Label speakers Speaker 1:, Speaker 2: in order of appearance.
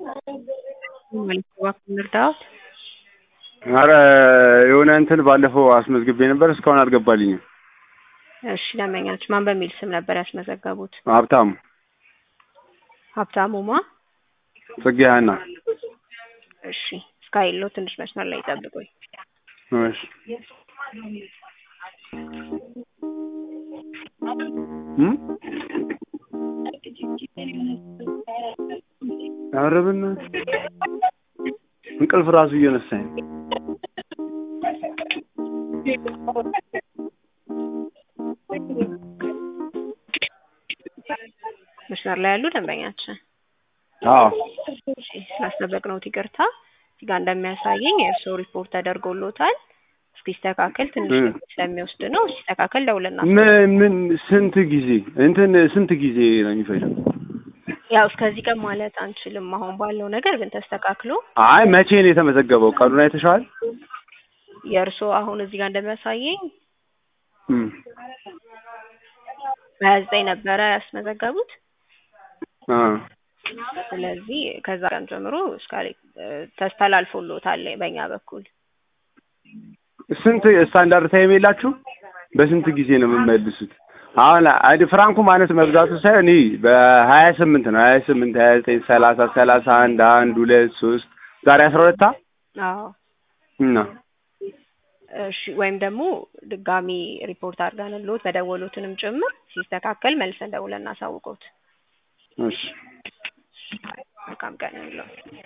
Speaker 1: እባክዎን እርዳዎት?
Speaker 2: ኧረ የሆነ እንትን ባለፈው አስመዝግቤ ነበር እስካሁን አልገባልኝም።
Speaker 1: እሺ ደንበኛችን ማን በሚል ስም ነበር ያስመዘገቡት?
Speaker 2: ሀብታሙ
Speaker 1: ሀብታሙ ማ?
Speaker 2: ጽጌ ሀና።
Speaker 1: እሺ እስካይለው ትንሽ መስመር ላይ ይጠብቁኝ።
Speaker 2: እሺ እም? ኧረ በእናትህ እንቅልፍ ራሱ እየነሳኝ ነው።
Speaker 1: መስመር ላይ ያሉ ደንበኛችን
Speaker 2: አዎ
Speaker 1: እሺ ስላስጠበቅነዎት ይቅርታ። እዚህ ጋር እንደሚያሳየኝ የእርስዎ ሪፖርት ተደርጎልዎታል። እስኪስተካከል ትንሽ
Speaker 2: እ
Speaker 1: ጊዜ ስለሚወስድ ነው። ሲስተካከል ደውልና
Speaker 2: ምን ምን ስንት ጊዜ እንትን ስንት ጊዜ ነው የሚፈጀው?
Speaker 1: ያው እስከዚህ ቀን ማለት አንችልም። አሁን ባለው ነገር ግን ተስተካክሎ
Speaker 2: አይ መቼ ነው የተመዘገበው? ቀኑን አይተሽዋል?
Speaker 1: የእርስዎ አሁን እዚህ ጋር እንደሚያሳየኝ
Speaker 2: እም
Speaker 1: በሀያ ዘጠኝ ነበረ ያስመዘገቡት።
Speaker 2: አ
Speaker 1: ስለዚህ ከዛ ቀን ጀምሮ እስከ ተስተላልፎልዎታል በእኛ በኩል።
Speaker 2: ስንት ስታንዳርድ ታይም የላችሁ? በስንት ጊዜ ነው የምመልሱት? አሁን አይዲ ፍራንኩ ማለት መብዛቱ ሳይሆን ይህ በሀያ ስምንት ነው ሀያ ስምንት ሀያ ዘጠኝ ሰላሳ ሰላሳ አንድ አንድ ሁለት ሶስት ዛሬ አስራ ሁለታ
Speaker 1: አዎ
Speaker 2: እና
Speaker 1: እሺ ወይም ደግሞ ድጋሚ ሪፖርት አድርገንልዎት በደወሉትንም ጭምር ሲስተካከል መልሰን ደውለን እናሳውቅዎት።
Speaker 2: እሺ
Speaker 1: መልካም ቀን ይሁንልዎት።